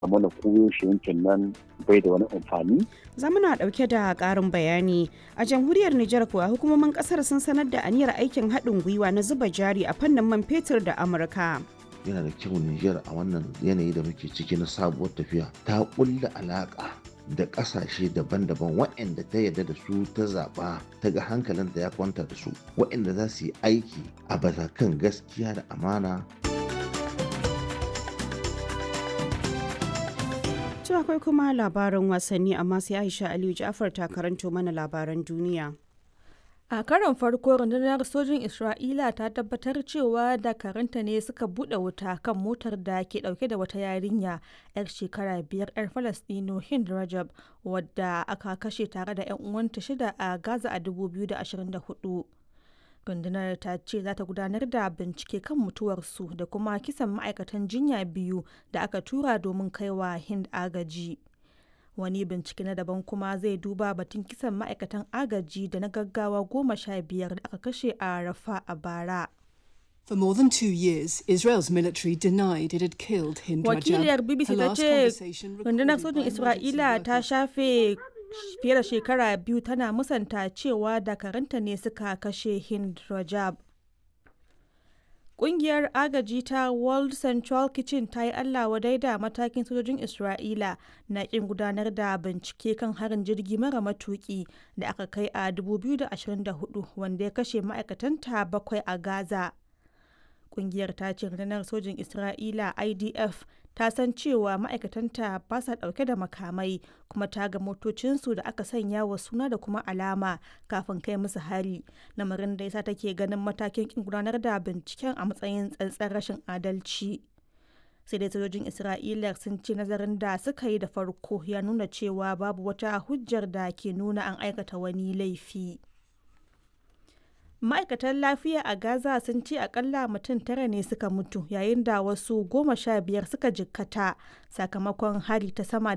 mana koyaushe yankin nan bai da wani amfani. Zamuna ɗauke da ƙarin bayani a jamhuriyar Nijar kuwa hukumomin ƙasar sun sanar da aniyar aikin haɗin gwiwa na zuba jari a fannin man fetur da Amurka. yana da kyau Nijar a wannan yanayi da muke ciki na sabuwar tafiya ta ƙulla alaƙa da ƙasashe daban-daban waɗanda ta yarda da su ta zaɓa ta ga hankalinta ya kwanta da su waɗanda za su yi aiki a kan gaskiya da amana To akwai kuma labaran wasanni amma sai Aisha Aliyu Ja'far ta karanto mana labaran duniya. A karon farko rundunar sojin Isra'ila ta tabbatar cewa dakaranta ne suka buɗe wuta kan motar da ke ɗauke da wata yarinya 'yar shekara biyar 'yar Falastino Hind Rajab wadda aka kashe tare da 'yan uwanta shida a Gaza a 2024. Rundunar ta ce za ta gudanar da bincike kan mutuwarsu da kuma kisan ma'aikatan jinya biyu da aka tura domin kaiwa Hind agaji. wani bincike na daban kuma zai duba batun kisan ma'aikatan agaji da na gaggawa goma sha biyar da aka kashe a rafa a bara For more than two years, Israel's military denied it had killed Hind wakiliyar bbc ta ce rundunar sojin isra'ila ta shafe fiye da shekara biyu tana musanta cewa dakaranta ne suka kashe hind rajab Ƙungiyar agaji ta World Central Kitchen ta yi Allah wadai da matakin sojojin Isra'ila na ƙin gudanar da bincike kan harin jirgi mara matuƙi da aka kai a 2024 wanda ya kashe ma'aikatanta bakwai a Gaza. Ƙungiyar ta ce rundunar sojin Isra'ila IDF ta san cewa ma'aikatanta ba sa ɗauke da makamai kuma ta ga motocinsu da aka sanya wa suna da kuma alama kafin kai musu hari lamarin da yasa take ganin matakin kin gudanar da binciken a matsayin tsantsar rashin adalci sai dai sojojin isra'ila sun ce nazarin da suka yi da farko ya nuna cewa babu wata hujjar da ke nuna an aikata wani laifi. ma'aikatan lafiya a gaza sun ce akalla mutum tara ne suka mutu yayin da wasu goma sha biyar suka jikkata sakamakon hari ta sama